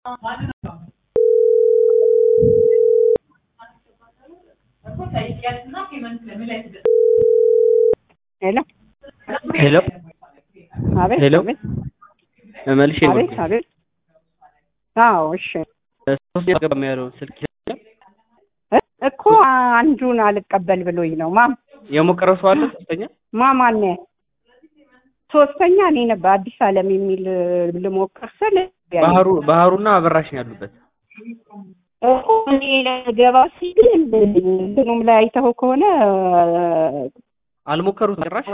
ሄሎ ሄሎ አቤት ሄሎ አቤት መልሼ ነው አቤት አቤት አዎ እሺ ሶስት ያገባም ያለውን ስልክ ይዘኛል። እ እኮ አንዱን አልቀበል ብሎኝ ነው ማም የሞከረው ሰው አለ ሶስተኛ ማማን ሶስተኛ እኔ ነበር አዲስ አለም የሚል ልሞክር ስል ባህሩ ባህሩና አበራሽ ነው ያሉበት እኮ እኔ ገባ ሲል እንትኑም ላይ አይተኸው ከሆነ አልሞከሩት ጭራሽ